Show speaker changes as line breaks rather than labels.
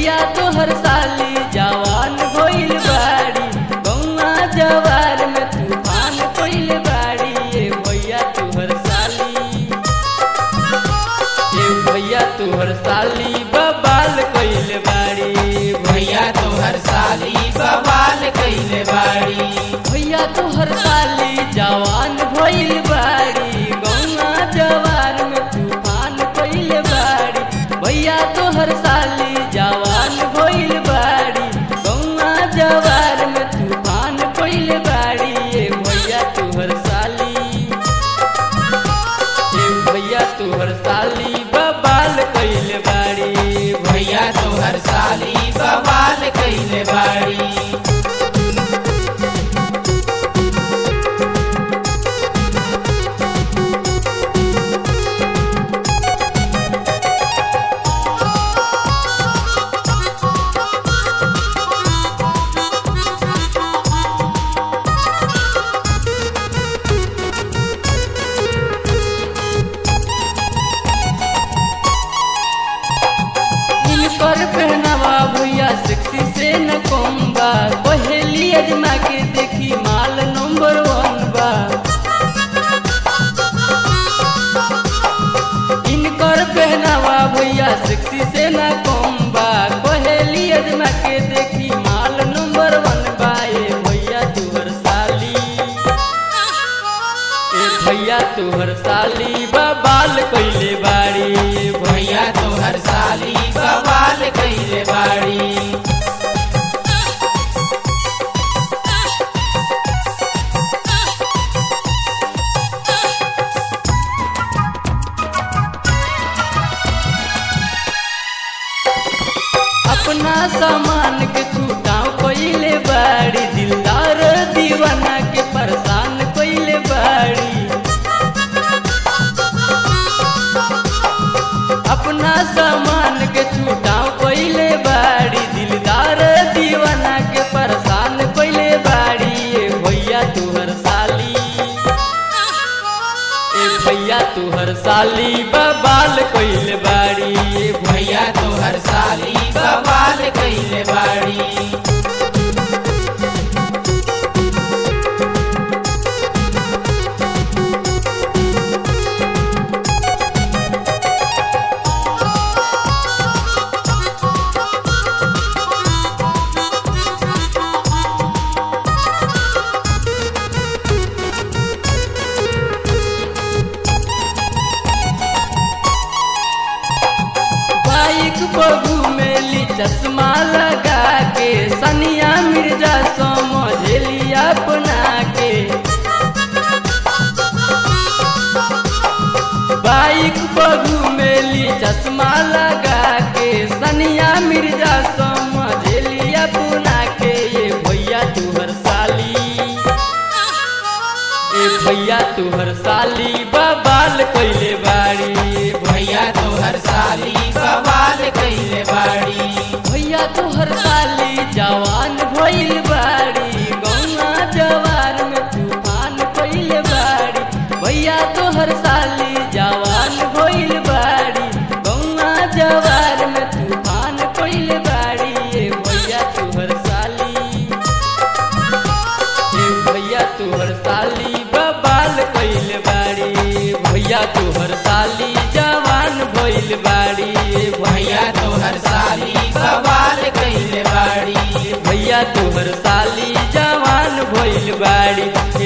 भैया तोहर साली जवान भइल बाड़ी गौआ जवार में तूफान कइल बाड़ी ए भैया तोहर साली ए भैया तोहर साली बबाल कइल बाड़ी
भैया तोहर साली बवाल कइले बाड़ी
भैया तोहर साली जवान भइल बाड़ी गौआ जवार में तूफान कइल बाड़ी भैया तोहर साली जवान भइल बाड़ी गौआ जवार में तूफान कइल बाड़ी ए भैया तोहर साली ए भैया तोहर साली बबाल कइल बाड़ी
भैया तोहर साली बवाल कइले बाड़ी
इनकर पहनावा भैया सेक्सी से न कम बा पहली अजमा के देखी माल नंबर वन बा इनकर पहनावा भैया सेक्सी से न कम बा पहली अजमा के देखी माल नंबर वन बा ए भैया तुहर साली ए भैया तुहर साली बबाल कइले बाड़ी
भैया तोहर साली बवाल कइले बाड़ी
अपना सामान के छूटाव कइले बाड़ी दिलदार दीवाना के परेशान कइले बाड़ी अपना सामान के छूटाव कइले बाड़ी दिलदार दीवाना के परेशान कइले बाड़ी ए भैया तुहर साली ए भैया तुहर साली बबाल कइले बाड़ी ए
भैया तोहर साली बवाल कइले बाड़ी
बाइक बबू मेली चश्मा लगा के सनिया मिर्जा समझेली अपना के बाइक बबू मेली चश्मा लगा के सनिया मिर्जा समझेली अपना के ये भैया तुहर साली ए भैया तुहर साली बबाल कइले बाड़ी
भैया तोहर साली बवाल कइले बाड़ी
भैया तोहर साली जवान भइल बाड़ी गौना जवार में तूफान कइल बाड़ी भैया तोहर साली जवान भइल बाड़ी गौना जवार में तूफान कइल बाड़ी ए भैया तोहर साली ए भैया तोहर साली बबाल कइल बाड़ी भैया तोहर साली जवान भइल बाड़ी
भैया तोहर साली बवाल कइले बाड़ी
भैया तोहर साली जवान भइल बाड़ी